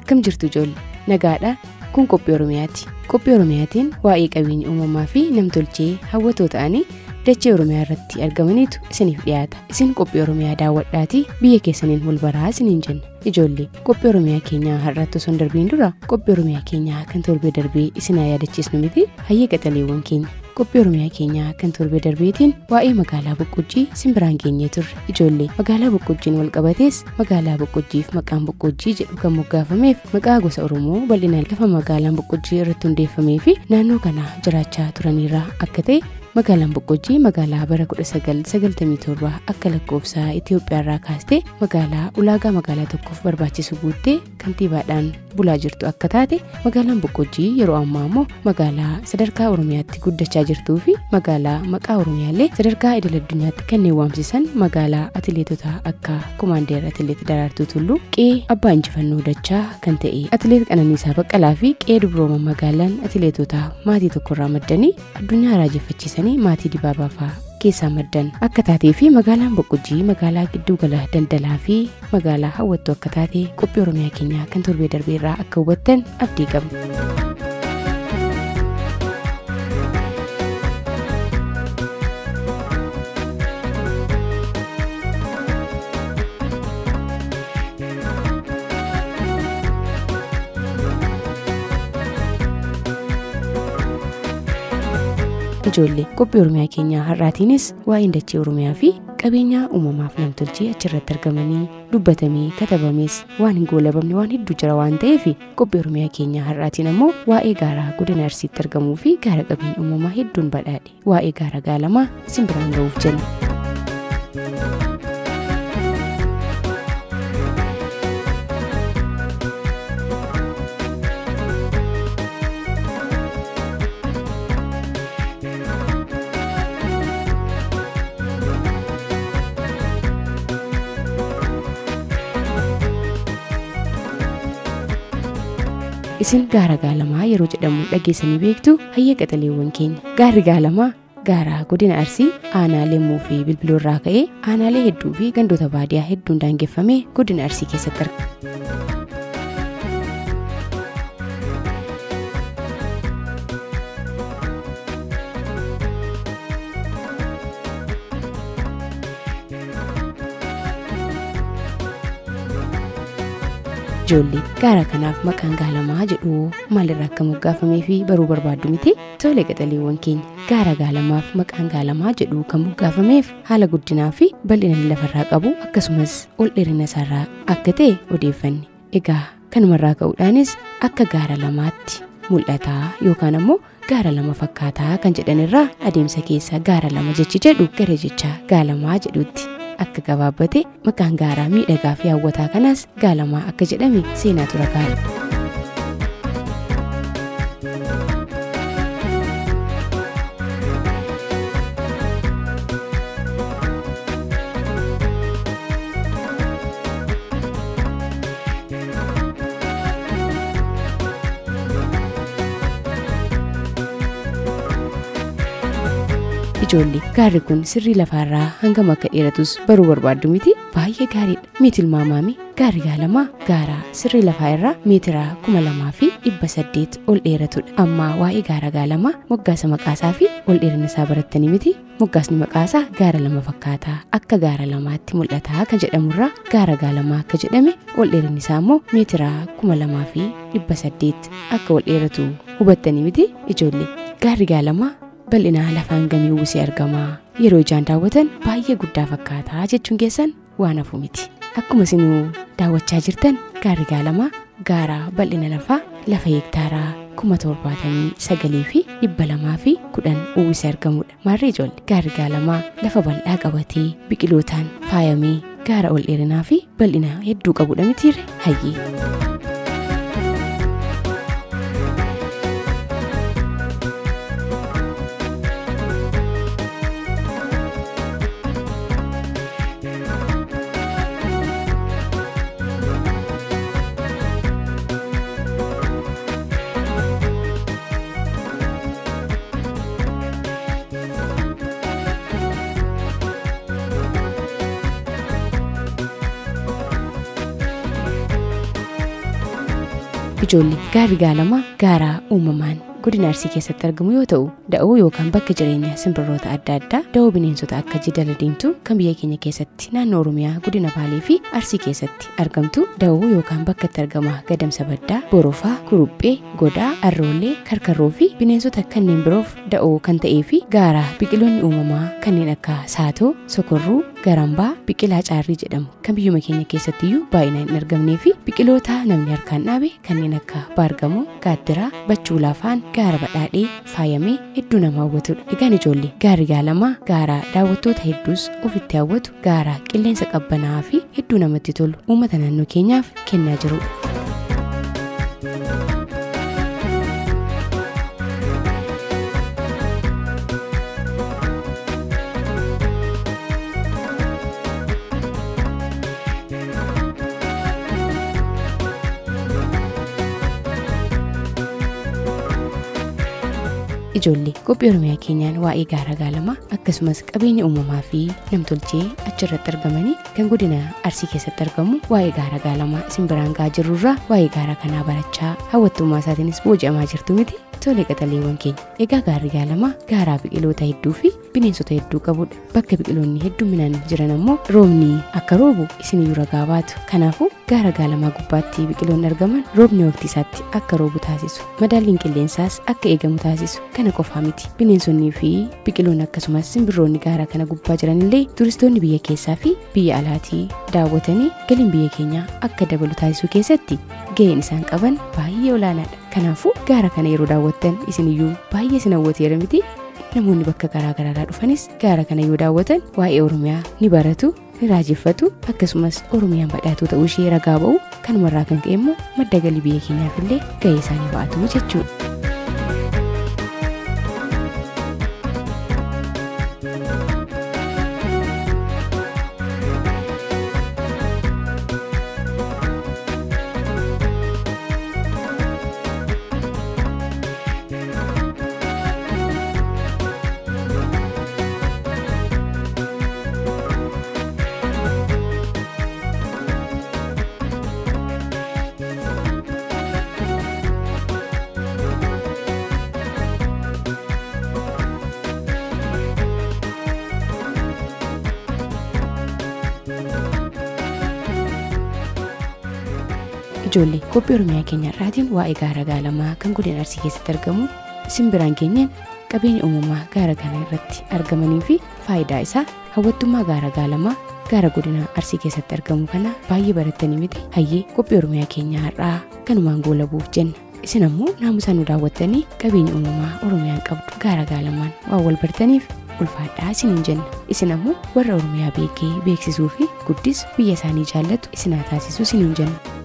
akkam jirtu ijoollee nagaadha kun qophii oromiyaati qophii oromiyaatiin waa'ee qabeenya uumamaa fi namtolchee hawwatoo ta'anii dachee oromiyaa irratti argamaniitu isiniif dhiyaata isin qophii oromiyaa daawwadhaatii biyya keessaniin wal baraa isiniin jenna ijoollee qophii oromiyaa keenyaa har'aatti osoo hin darbiin dura qophii oromiyaa keenyaa kan torbee darbee isinaa yaadachiisnu miti hayyee qaxaleewwan keenya qophii oromiyaa keenyaa kan torbee darbeetiin waa'ee magaalaa boqqojjii simbiraan geenyee turre ijoollee magaalaa boqqojjiin wal qabatees magaalaa boqqojjiif maqaan boqqojjii jedhu kan moggaafameef maqaa gosa oromoo bal'inaan lafa magaalaan boqqojjii irratti hundeeffamee fi naannoo kana jiraachaa turaniirraa akka ta'e magaalaan boqqojjii magaalaa bara 1997 akka lakkoofsa itiyoophiyaarraa kaastee magaalaa ulaagaa magaalaa tokkoof barbaachisu guuttee kantiibaadhaan bulaa jirtu akka taate magaalaan boqqojjii yeroo ammaa immoo magaalaa sadarkaa oromiyaatti guddachaa jirtuu fi magaalaa maqaa oromiyaallee sadarkaa idil addunyaatti kanneen waamsisan magaalaa atileetota akka komaandeer atileet daraartuu tulluu qe'ee abbaa injifannoo dachaa kan ta'e atileet qananiisaa baqqalaa fi qe'ee dubrooma magaalaan atileetota maatii tokkorraa maddanii addunyaa raajeffachiisanii maatii dibaabaa fa'aa keessaa maddan akka taatee fi magaalaan boqqojjii magaalaa giddugala daldalaa fi magaalaa hawwattuu akka taate qophii oromiyaa keenyaa kan torbee darbeerraa akka hubattan abdii qabna. ijoollee qophii oromiyaa keenyaa har'aatiinis waa'een dachee oromiyaa fi qabeenyaa uumamaaf namtolchee achirratti argamanii dubbatamee katabamees waan hin goolabamne waan hedduu jira waan ta'eef qophii oromiyaa keenyaa har'aatiin ammoo waa'ee gaaraa godina arsiitti argamuu fi gaara qabeenya uumamaa hedduun badhaadhe waa'ee gaara gaalamaa isin biraan ga'uuf jenna. isin gaara gaalamaa yeroo jedhamu dhageessanii beektu hayyee qaxaleewwan keenya gaarri gaalamaa gaara godina arsii aanaalee muu fi bilbiloorraa ka'ee aanaalee hedduu fi gandoota baadiyaa hedduun daangeffamee godina arsii keessatti argama. ijoollee gaara kanaaf maqaan gaalamaa jedhu maalirraa akka moggaafamee fi baruu barbaaddu miti tole qaxaleewwan keenya gaara gaalamaaf maqaan gaalamaa jedhu kan moggaafameef haala guddinaa fi bal'ina lafarraa qabu akkasumas ol dheerina isaarraa akka ta'e odeeffanne egaa kanumarraa ka'uudhaanis akka gaara lamaatti mul'ataa yookaan ammoo gaara lama fakkaataa kan jedhanirraa adeemsa keessa gaara lama jechi jedhu gara jecha gaalamaa jedhutti. akka gabaabbate maqaan gaaraa miidhagaa fi hawwataa kanaas gaalamaa akka jedhame seenaa tura gaara. ijoollee gaarri kun sirrii lafaarraa hangam akka dheeratus baruu barbaaddu miti baay'ee gaariidha mee tilmaamaami gaarri gaalamaa gaara sirrii lafaa irraa meetira kuma lamaa fi dhibba saddeet ol dheeratudha amma waa'ee gaara gaalamaa moggaasa maqaasaa fi ol dheerina isaa barattanii miti moggaasni maqaasaa gaara lama fakkaataa akka gaara lamaatti mul'ataa kan jedhamurraa gaara gaalamaa akka jedhame ol dheerinni isaa immoo meetira kuma lamaa fi dhibba saddeet akka ol dheeratu hubattanii miti ijoollee gaarri gaalamaa bal'inaa lafaan gamii uwwisee argamaa yeroo ijaan daawwatan baay'ee guddaa fakkaataa jechuun keessan waan hafu miti akkuma isinuu daawwachaa jirtan gaarri gaalamaa gaara bal'ina lafaa lafa heektaaraa kuma torbaatamii sagalii fi dhibba lamaa fi kudhan uwwisee argamudha maarree ijoollee gaarri gaalamaa lafa bal'aa qabatee biqilootaan faayamee gaara ol dheerinaa fi bal'ina hedduu qabudha mitiirre hayyee. ijoollee gaarri gaalamaa gaara uumamaan godina arsii keessatti argamu yoo ta'u da'oo yookaan bakka jireenya simbirroota adda addaa da'oo bineensota akka jidala diimtuu kan biyya keenya keessatti naannoo oromiyaa godina baalee fi arsii keessatti argamtu da'oo yookaan bakka itti argama gadamsa baddaa borofaa kuruphee godaa arroollee karkarroo fi bineensota kanneen biroof da'oo kan ta'ee fi gaara biqiloonni uumamaa kanneen akka saatoo sokorruu garambaa biqilaa caarrii jedhamu kan biyyuma keenya keessattiyyuu baay'inaan hin argamnee fi biqiloota namni harkaan dhaabe kanneen akka baargamoo gaattiraa bachuu laafaan gaara badhaadhee faayamee hedduu nama hawwatudha. Egaan ijoollee gaarri gaalamaa gaara daawwattoota hedduus ofitti hawwatu gaara qilleensa qabbanaa'aa fi hedduu namatti tolu uummata naannoo keenyaaf kennaa jirudha. ijoollee qophii oromiyaa keenyaan waa'ee gaara gaalamaa akkasumas qabeenya uumamaa fi namtolchee achirratti argamanii kan godina arsii keessatti argamu waa'ee gaara gaalamaa isin biraan gahaa jirrurraa waa'ee gaara kanaa barachaa hawwattummaa isaatiinis booji'amaa jirtu miti tolee qaxaleewwan keenya egaa gaarri gaalamaa gaaraa biqiloota hedduu fi bineensota hedduu qabudha bakka biqiloonni hedduminaan jiran ammoo roobni akka roobu isiniyyuu ragaa baatu kanaafuu gaara gaalamaa gubbaatti biqiloonni argaman roobni waqtii isaatti akka roobu taasisu madaalliin qilleensaas akka eegamu taasisu kana qofaa miti bineensonnii fi biqiloonni akkasumas simbirroonni gaara kana gubbaa jiran illee turistoonni biyya keessaa fi biyya alaatii daawwatanii galiin biyya keenyaa akka dabalu taasisuu keessatti ga'een isaan qaban baay'ee olaanaadha kanaafuu gaara kana yeroo daawwattan isiniyyuu baay'ee isin hawwateera miti namoonni bakka garaa garaadhaa dhufanis gaara kana yoo daawwatan waa'ee oromiyaa ni baratu ni raajeffatu akkasumas oromiyaan badhaatuu ta'uu ishee ragaa ba'u kanumarraa kan ka'e immoo madda galii biyya keenyaaf illee ga'ee isaanii ba'atu jechuudha. ijoollee qophii oromiyaa keenya irraatiin waa'ee gaara gaalamaa kan godina arsii keessatti argamu simbiraan keenyaan qabeenya uumamaa gaara kana irratti argamanii fi faayidaa isaa hawwattummaa gaara gaalamaa gaara godina arsii keessatti argamu kana baay'ee barattanii miti hayyee qophii oromiyaa keenyaa har'aa kanumaan goolabuuf jenna isin ammoo naamusaa nu daawwattanii qabeenya uumamaa oromiyaan qabdu gaara gaalamaan waan wal bartaniif ulfaadhaa isiniin jenna isin ammoo warra oromiyaa beekee beeksisuu fi guddis biyya isaanii jaallatu isin haa taasisuu isiniin jenna.